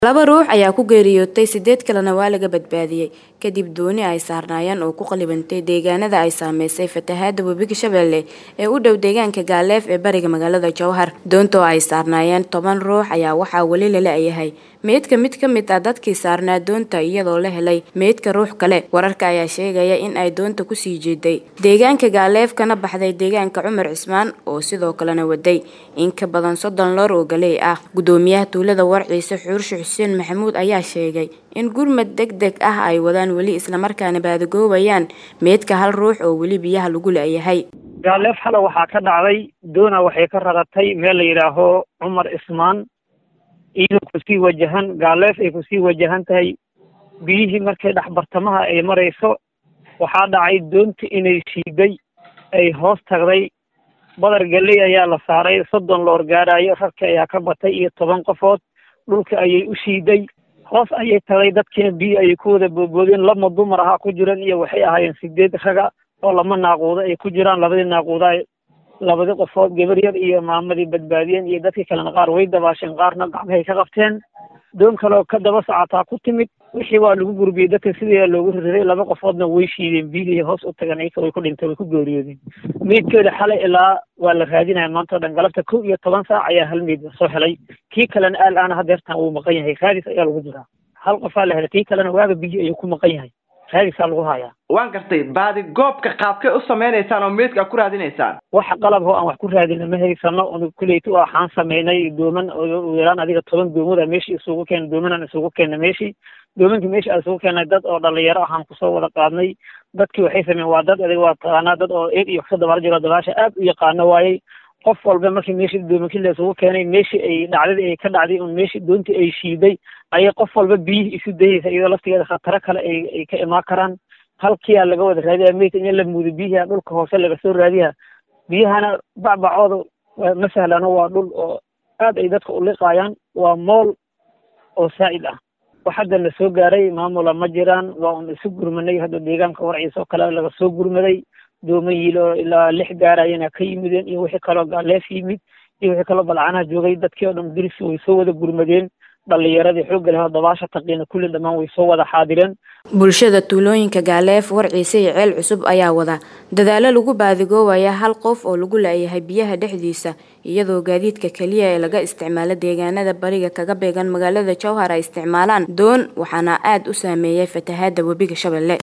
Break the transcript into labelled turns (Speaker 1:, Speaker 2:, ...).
Speaker 1: laba ruux ayaa ku geeriyootay sideed kalena waa laga badbaadiyey kadib dooni ay saarnaayeen oo ku qalibantay deegaanada ay saameysay fatahaada webiga shabeelle ee u dhow deegaanka gaaleef ee bariga magaalada jowhar doonta oo ay saarnaayeen toban ruux ayaa waxaa weli lala yahay meydka mid ka mid ah dadkii saarnaa doonta iyadoo la helay meydka ruux kale wararka ayaa sheegaya in ay doonta kusii jeeday deegaanka gaaleef kana baxday deegaanka cumar cismaan oo sidoo kalena waday in ka badan soddon loor oo galey ah gudoomiyaha tuulada warciise xuurshe xuseen maxamuud ayaa sheegay in gurmad deg deg ah ay wadaan weli islamarkaana baadagoobayaan meydka hal ruux oo weli biyaha lagu la-yahay
Speaker 2: gaaleef xale waxaa ka dhacday doona waxay ka raratay meel la yidhaaho cumar ismaan iyadoo kusii wajahan gaaleef ay kusii wajahan tahay biyihii markay dhexbartamaha ay marayso waxaa dhacay doonta inay shiiday ay hoos tagday badar galey ayaa la saaray soddon loor gaaraayo rarka ayaa ka batay iyo toban qofood dhulka ayay u shiiday hoos ayay tagay dadkiina biyo ayay ku wada boodboodeen lama dumar ahaa ku jiran iyo waxay ahaayeen sideed raga oo lama naaquudo ay ku jiraan labadii naaquuda labadii qofood gabar yar iyo maamadii badbaadiyeen iyo dadkii kalena qaar way dabaasheen qaarna gacmahay ka qabteen doon kaleoo ka daba socotaa ku timid wixii waa lagu gurbiyey dadka sidii loogu ririday laba qofoodna way shiideen biyihii hoos u tagan iyaka way ku dhintay way ku geeriyoodeen meydkeeda xalay ilaa waa la raadinaya maanta o dhan galabta kow iyo toban saac ayaa hal meyd soo helay kii kalena aal aana hadeertan wuu maqan yahay raadis ayaa lagu jiraa hal qofaa la helay kii kalena waaga biyi ayuu ku maqan yahay raadisaa lagu hayaa
Speaker 3: waan gartay baadi goobka qaabkay u sameynaysaan oo meydka ku raadinaysaan
Speaker 2: waxa qalab oo aan wax ku raadina ma haysano un kuleyta waxaan sameynay dooman yaraan adiga toban doomoda meeshii isugu keena doomanaan isugu keena meeshii doomankii meeshii aan isugu keenay dad oo dhalinyaro ahaan kusoo wada qaadnay dadkii waxay sameyen waa dad adiga waa taqaanaa dad oo eeg iyo kasoo dabaal jiro dabaasha aad u yaqaano waayey qof walba markii meeshii doomankii la isugu keenay meeshii ay dhacdadii ay ka dhacday un meeshii doontii ay shiiday ayay qof walba biyihii isu dayeysa iyadoo laftigeeda khataro kale ay ay ka imaan karaan halkiyaa laga wada raadiya meydka in la muudo biyihi dhulka hoose laga soo raadiya biyahana bacbacooda ma sahlano waa dhul oo aad ay dadka u liqaayaan waa mool oo saa'id ah wax hadda na soo gaaray maamula ma jiraan waa un isu gurmanay hadda deegaanka warciisa oo kale laga soo gurmaday dooman yiilo ilaa lix gaarayana ka yimideen iyo wixii kaloo gaaleef yimid iyo wixii kaloo balcanaha joogay dadkii oo dhan dirisi way soo wada gurmadeen dhalinyaradii xoogga leh oo dabaasha taqiina kulli dhammaan way soo wada xaadireen
Speaker 1: bulshada tuulooyinka gaaleef warciise iyo ceel cusub ayaa wada dadaalo lagu baadigoobaya hal qof oo lagu la-yahay biyaha dhexdiisa iyadoo gaadiidka keliya ee laga isticmaalo deegaanada bariga kaga beegan magaalada jowhar ay isticmaalaan doon waxaana aada u saameeyay fatahaada webiga shabeelle